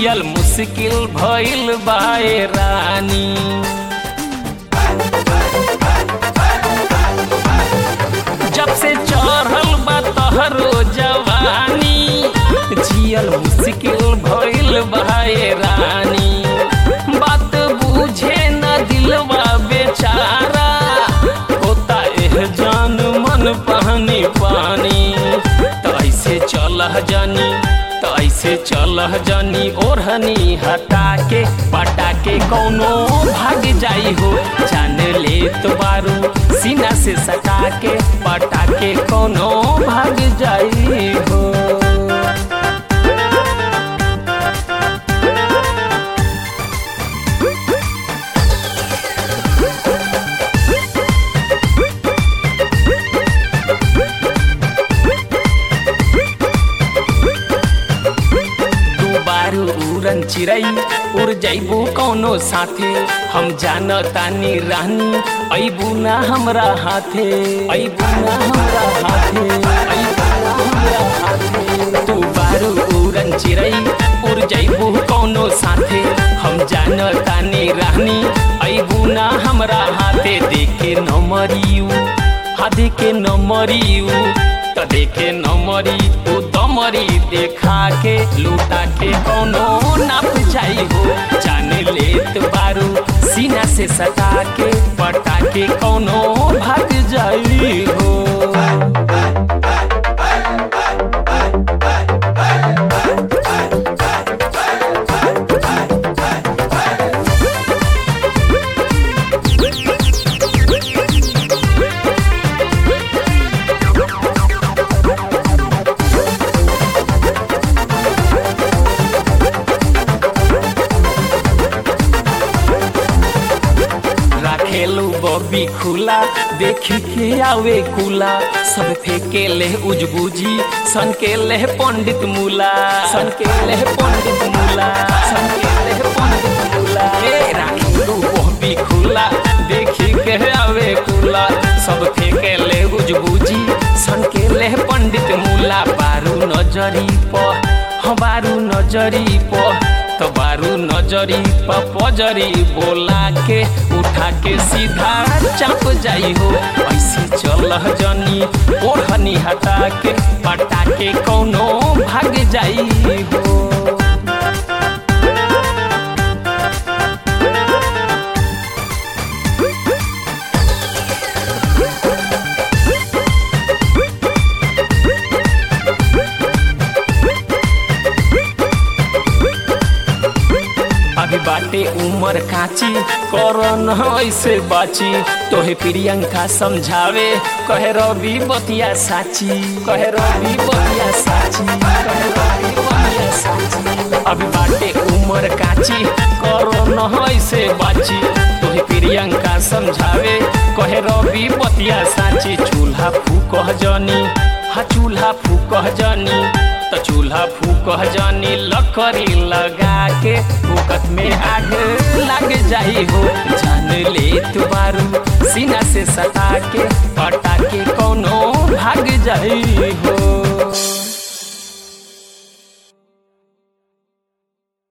जियल मुश्किल भइल बाए रानी जब से चढ़ल बा तहरो जवानी जियल मुश्किल भइल बाए रानी बात बुझे न दिलवा बेचारा होता एह जान मन पानी पानी तो ऐसे चलह जानी तो ऐसे चलह जानी ओढ़नी हटा के पटा के कौनो भाग जाई हो जान ले तो बारू सीना से सटा के पटा के कौनो भाग जाई हो तू बारू उड़न चिड़ई उड़ जैबू कौनो साथे हम जान तानी रानी अबू ना हमरा हाथे अबू ना हमरा हाथे अबू ना हमरा हाथे तू बारू उड़न चिड़ई उड़ जैबू कौनो साथे हम जान तानी रानी अबू ना हमरा हाथे देखे न मरियू हाथे के न मरियू त देखे नमरी तू दमरी देखा के लूटा के कौनो नाप जाई हो जान लेत बारू सीना से सटा के पटा के कौनो भाग जाई हो राखेलू बॉबी खुला देखी के आवे कुला सब फेंके ले उजबुजी सन के ले पंडित मूला सन के ले पंडित मूला सन के ले पंडित मूला ए राखेलू बॉबी खुला देखी के आवे कुला सब फेंके ले उजबुजी सन के ले पंडित मूला बारू नजरी प हाँ बारू नजरी प तो बारू नजरी पजरी बोला के उठा के सीधा चाप जाई हो ऐसे चलह जनी ओढ़नी हटा के पटा के कौनो भाग जाई हो अभी बाटे उमर काची करन ऐसे बाची तोहे प्रियंका समझावे कहे रवि बतिया साची कहे रवि बतिया साची कहे रवि बतिया साची अभी बाटे उमर काची करन ऐसे बाची तोहे प्रियंका समझावे कहे रवि बतिया साची चूल्हा फूकह जनी हा चूल्हा फूकह जनी त चूल्हा फूकह जानी लकड़ी लगा के फूकत में आग लग जाई हो जान ले तू बारू सीना से सटा के पटा के कौनो भाग जाई हो